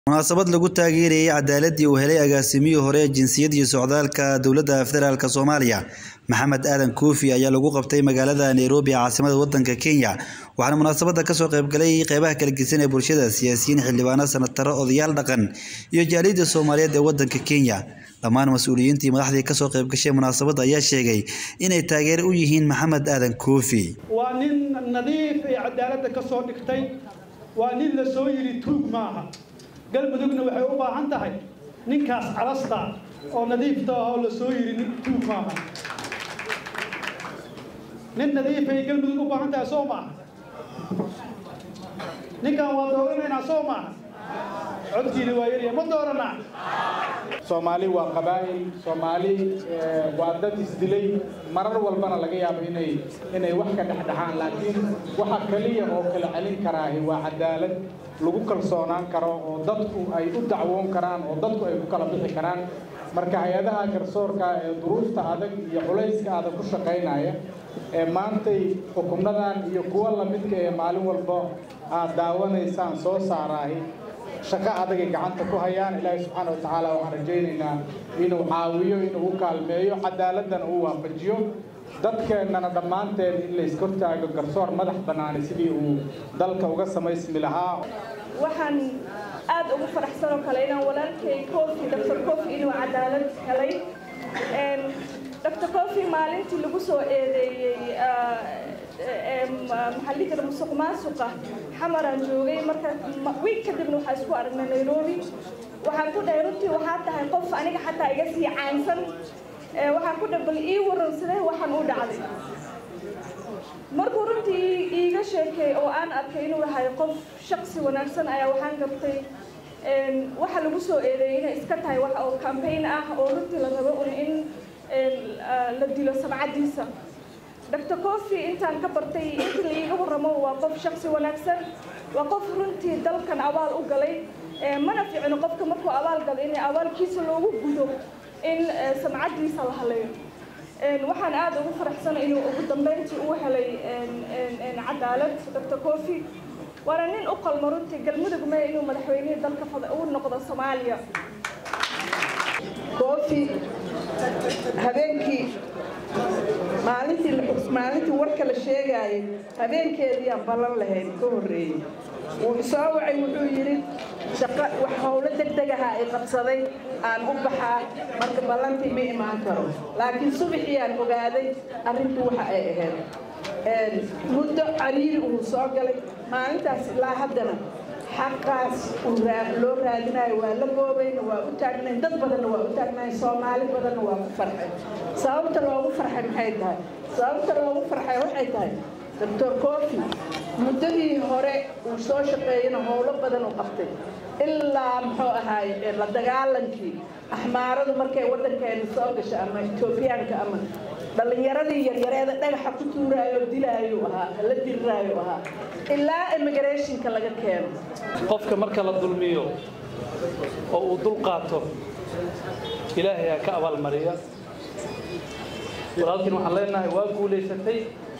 Munaasabad lagu taageerayay cadaaladii uu helay agaasimihii hore ee jinsiyadda iyo socdaalka dowladda federaalk Soomaaliya Maxamed Aadan Koofi ayaa lagu qabtay magaalada Nairobi ee caasimadda waddanka Kenya waxaana munaasabadda kasoo qaybgalay qeybaha kala gedisan ee bulshada siyaasiyiin xildhibaano senataro odayaal dhaqan iyo jaaliyadda Soomaaliyeed ee waddanka Kenya dhammaan mas'uuliyiintii madaxdii kasoo qaybgashay munaasabadda ayaa sheegay inay taageero u yihiin Maxamed Aadan Koofi waa nin nadiif ee cadaaladda ka soo dhigtay waa nin la soo yidhi tuug maaha galmudugna waxay u baahan tahay ninkaas calasta oo nadiifta ah oo la soo yidhi nin tuug maaha nin nadiifay galmudug u baahan tahay soo maaha ninkan waa dooranaynaa soo maaha codkiina waa yarya ma dooranaa soomaali waa qabaa'il soomaali waa dad isdilay marar walbana laga yaabo inay inay wax ka dhexdhexaan laakiin waxa kaliya oo kala celin karaahi waa cadaalad lagu kalsoonaan karo oo dadku ay u dacwoon karaan oo dadku ay ku kala bixi karaan marka hay-adaha garsoorka ee duruufta adag iyo culayska adag ku shaqaynaya ee maantay xukunadan iyo kuwa lamidka ee maalin walba aad daawanaysaan soo saaraahi shaqo adagay gacanta ku hayaan ilaahay subxaana watacaala waxaan rajaynaynaa inuu caawiyo inuu u kaalmeeyo cadaaladana uu waafajiyo dadkeennana dhammaanteen in la iskortaago garsoor madax bannaani sidii uu dalka uga samaysmi lahaa waxaan aad ugu faraxsan oo kale inaan walaalkay kofi dr kofi inuu cadaalad helay dr kofi maalintii lagu soo eedeeyey maxaa dhihi jira musuq maasuqa xamaraan joogay marka wiig kadibna waxaa isku aragnay nairobi waxaan ku dhahay runtii waxaa tahay qof aniga xataa iga sii caansan waxaan ku dhahay bal ii waran sidee waxaan u dhacday markuu runtii iiga sheekay oo aan arkay inuu yahay qof shaqsi wanaagsan ayaa waxaan gartay waxa lagu soo eedeeyay inay iska tahay wax oo campaign ah oo runtii la rabo un in la dilo sabcadiisa dr cofi intaan ka bartay intii la iiga warramo waa qof shaqsi wanaagsan waa qof runtii dalkan abaal u galay mana fiicno qofka markuu abaal galo in abaalkiisa loogu gudo in samcadiisa la haleeyo waxaan aada ugu faraxsanay inuu ugu dambeyntii uu helay cadaalad dr cofi waana nin u qalmo runtii galmudug me inuu madaxweynihii dalka u noqdo soomaaliya cofi habeenkii maalintii maalintii warka la sheegaayay habeenkeediiyaan ballan lahayn ka horreeyey wuu isoo wacay wuxuu yidhi shaqo wax howlo degdegaha ay qabsaday aan u baxaa marka ballantii ma imaan karo laakiin subaxiyaan ogaaday arrintu waxa ay ahayd muddo cariiri uu soo galay maalintaas ilaa haddana xaqaas loo raadinayo waa la goobayna waa u taagnayn dad badanna waa u taagnayn soomaali badanna waa ku farxay sababta loogu farxay maxay tahay sababta loogu farxay waxay tahay doctor cofi muddadii hore uu soo shaqeeyana howlo badan u qabtay ilaa muxuu ahaay la dagaalankii axmaaradu markay waddankeena soo gashay ama etoobiyaanka ama dhallinyaradii yaryareeda dhagaxa ku tuuraayo dilaayo ahaa la diriraayo ahaa ilaa immigrationka laga keeno qofka marka la dulmiyo oo uu dul qaato ilaahay aa ka abaalmariya walaalkiin waxaan leenahay waa guulaysatay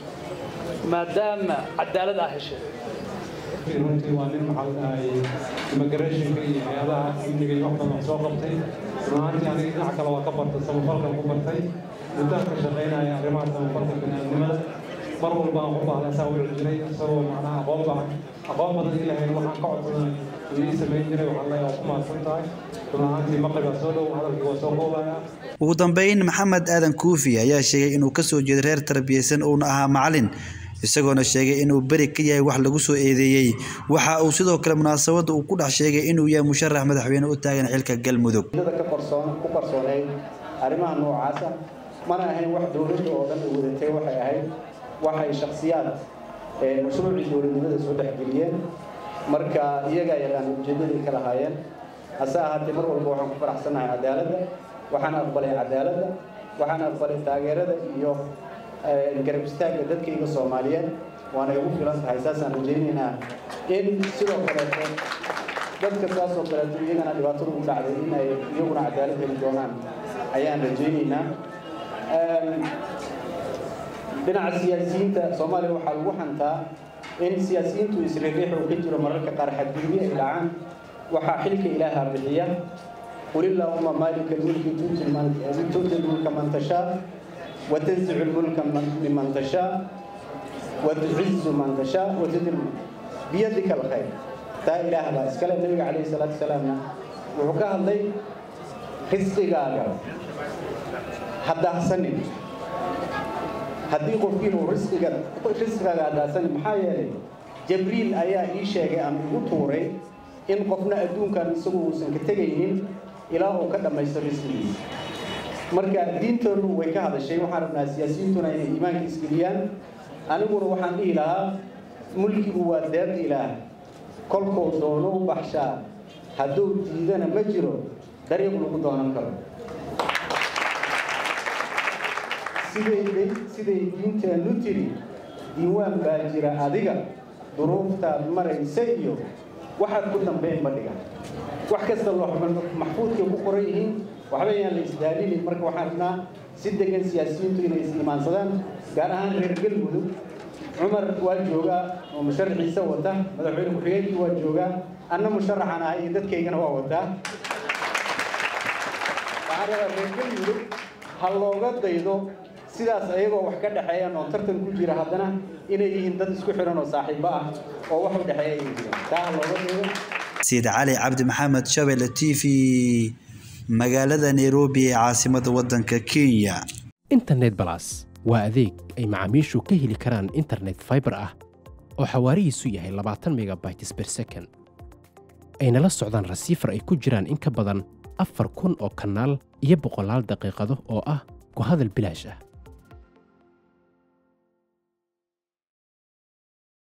maadaama cadaalad aa heshay runtii waa nin maxaa dhahay immigrationka iyo hay-adaha amniga iyo wax badan soo qabtay runaantii aniga dhinaca kale waa ka bartay samafalkan ku bartay muddaan ka shaqaynaya arrimaha samafalka bini'aadnimada mar walba aan ku baahda saa wici jiray isagoo macnaha aqoon badan aqoon badan ii lahayn waxaan ka codsaday uu ii samayn jiray waxaan leeyahay waa ku mahadsan tahay runaantii maqribaa soo dhow hadalkii waa soo koobaya ugu dambeyn maxamed aadan kuufi ayaa sheegay inuu ka soo jeedo reer tarbiyeysan uuna ahaa macalin isagoona sheegay inuu beri ka yahay wax lagu soo eedeeyey waxa uu sidoo kale munaasabadda uu ku dhex sheegay inuu yahay musharax madaxweyne u taagan xilka galmudug ka qarsoon ku qarsooneyd arrimaha noocaasa mana ahayn wax dowladda oo dhan u wadatay waxay ahayd waxay shakhsiyaad mashruucii dowladnimada soo dhexgeliyeen marka iyagaa yaqaan ujeedaday ka lahaayeen hase ahaatee mar walba waxaan ku faraxsannahay cadaaladda waxaan aqbalay cadaaladda waxaan aqbalay taageerada iyo garab istaagga dadkayga soomaaliyeed waana igu filan tahay saasaan rajaynaynaa in sidoo kaleeto dadka saasoo kaleeto iyagana dhibaatada u dhacday in ay iyaguna cadaalad heli doonaan ayaan rajaynaynaa dhinaca siyaasiyiinta soomaaliya waxaa lagu hantaa in siyaasiyiintu isriiriix uu ka jiro mararka qaar xadgudubyo ay dhacaan waxaa xilka ilaaha bixiya qul illaahuma maalika almulki tuuti lmulka man tashaa watanzicu lmulka miman tashaa watucizu man tashaa watudil biyadika alkhayr taa ilaah baa iskale nabiga calayhi salaatu wasalaamna wuxuu ka hadlay risqigaaga haddaahsanin haddii qofkiin uu risqiga risqigaaga haddaahsanin maxaa yeelay jabriil ayaa ii sheegay ama igu tuuray in qofna adduunkan isagu uusan ka tegaynin ilaa uu ka dhammaysto risqigiisa marka diintoonu way ka hadashay waxaan rabnaa siyaasiyiintuna inay iimaanka isgeliyaan aniguna waxaan dhihi lahaa mulkigu waa deeq ilaah kolkuu doono u baxshaa hadduu diidana ma jiro dariiq lagu doonan karo siday siday diinteennu tiri diiwaan baa jira adiga duruuftaad maraysa iyo waxaad ku dambayn ma dhigan wax kasta maxfuudkay ku qoran yihiin waxba yaan la isdaalinin marka waxaan rabnaa si degan siyaasiyiintu inay is imaansadaan gaar ahaan reer galmudug cumar waa joogaa oo musharaxiisa wata madaxweyne ku-xigeenkii waa joogaa anna musharaxan ahay iyo dadkaygana waa wataa waxaan rabaa reer galmudug ha looga daydo sidaas ayagoo wax ka dhexeeyaan oo tartan ku jira haddana inay yihiin dad isku xiran oo saaxiibo ah oo wax u dhexeeya ay jiraan taa ha looga daydo sayid cali cabdi maxamed shabelle t v magaalada nairobi ee caasimadda waddanka kenya internet balas waa adeeg ay macaamiishu ka heli karaan internet fiber ah oo xawaarihiisu yahay labaatan megabytes per second ayna la socdaan rasiifar ay ku jiraan in ka badan afar kun oo kanaal iyo boqolaal daqiiqado oo ah ku hadal bilaash ah